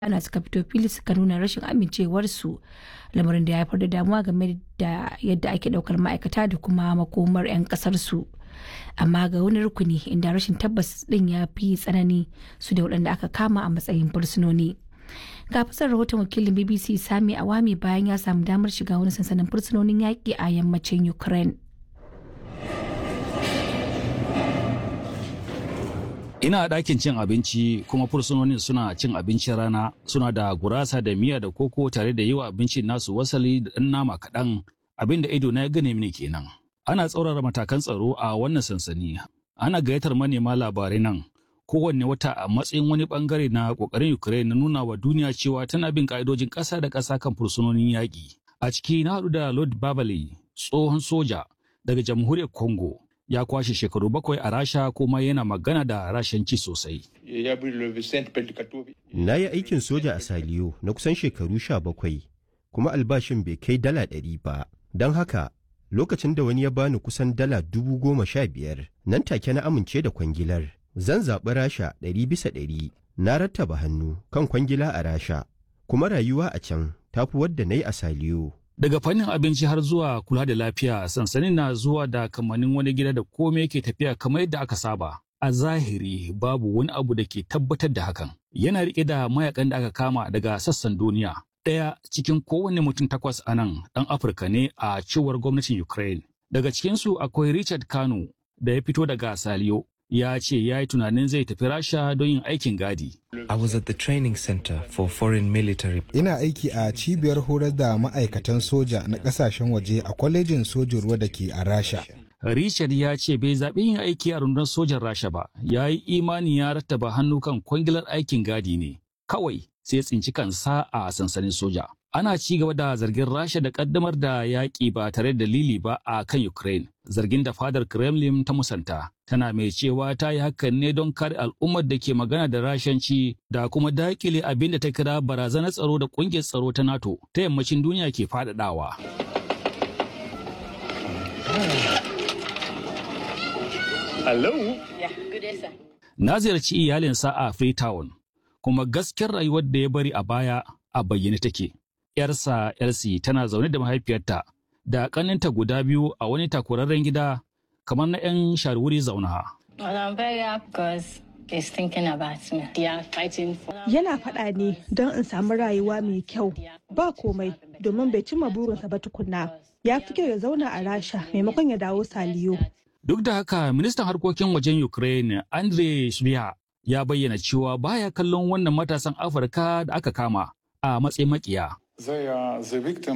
ana suka fito fili suka nuna rashin amincewarsu lamarin da ya haifar da damuwa game da yadda ake daukar ma'aikata da kuma makomar 'yan kasarsu amma ga wani rukuni inda rashin tabbas din ya fi tsanani su da waɗanda aka kama a matsayin fursunoni ga fasar rahoton wakilin bbc sami awami bayan ya samu damar shiga wani sansanin fursunonin yaƙi a yammacin ukraine ina a ɗakin cin abinci kuma fursunonin suna cin abincin rana suna da gurasa da miya da koko tare da yi wa abincin nasu wasali da ɗan nama kaɗan abin da ido na ya gane mini kenan ana tsaurara matakan tsaro a wannan sansani ana gayyatar manema labarai nan kowanne wata a matsayin wani bangare na kokarin ukraine na nuna wa duniya cewa tana bin ka'idojin ƙasa da ƙasa kan fursunonin yaƙi a ciki na haɗu da lord babale tsohon soja daga jamhuriyar congo ya kwashe shekaru bakwai a rasha kuma yana magana da rashanci sosai. Na yi aikin soja a Saliyo na kusan shekaru sha bakwai, kuma albashin bai kai dala ɗari ba. Don haka, lokacin da wani ya bani kusan dala dubu goma sha biyar, nan take na amince da kwangilar. Zan zaɓi Rasha ɗari bisa ɗari, na rattaba hannu kan kwangila a Rasha, kuma rayuwa a can tafi wadda na yi a Saliyo. Daga fannin abinci har zuwa kula da lafiya, sansanin na zuwa da kamannin wani gida da komai ke tafiya kamar yadda aka saba. A zahiri babu wani abu da ke tabbatar da hakan. Yana riƙe da mayakan da aka kama daga sassan duniya. Ɗaya cikin kowane mutum takwas a nan ɗan Afirka ne a cewar gwamnatin Ukraine. Daga cikinsu akwai Richard Kano da ya fito daga Saliyo. ya ce ya yi tunanin zai tafi rasha don yin aikin gadi. I was at the training center for foreign military. Ina aiki a cibiyar horar da ma'aikatan soja na kasashen waje a kwalejin sojin ruwa da ke a Rasha. Richard ya ce bai zaɓi yin aiki a rundunar sojan Rasha ba, ya yi imani ya rattaba hannu kan kwangilar aikin gadi ne. Kawai sai tsinci kansa a sansanin soja. Ana ci gaba da zargin Rasha da kaddamar da yaƙi ba tare da dalili ba a kan Ukraine, zargin da fadar Kremlin ta musanta. Tana mai cewa ta yi hakan ne don kare al'ummar da ke magana da rashanci da kuma dakile abin da ta kira barazanar tsaro da ƙungiyar tsaro ta NATO ta yammacin duniya ke faɗaɗawa. Hello? Na ziyarci iyalinsa a Freetown, kuma gaskiyar rayuwar da ya bari a baya a bayyane take. ‘yarsa Elsie tana zaune da mahaifiyarta da ƙaninta guda biyu a wani takurarren gida kamar na 'yan sharwuri zauna. Yana faɗa ne don in samu rayuwa mai kyau ba komai domin bai cimma burinsa ba tukunna. Ya fi kyau ya zauna a Rasha maimakon ya dawo Saliyo. Duk da haka ministan harkokin wajen Ukraine Andrei Shbiha ya bayyana cewa baya kallon wannan matasan Afirka da aka kama a matsayin makiya. They are the victim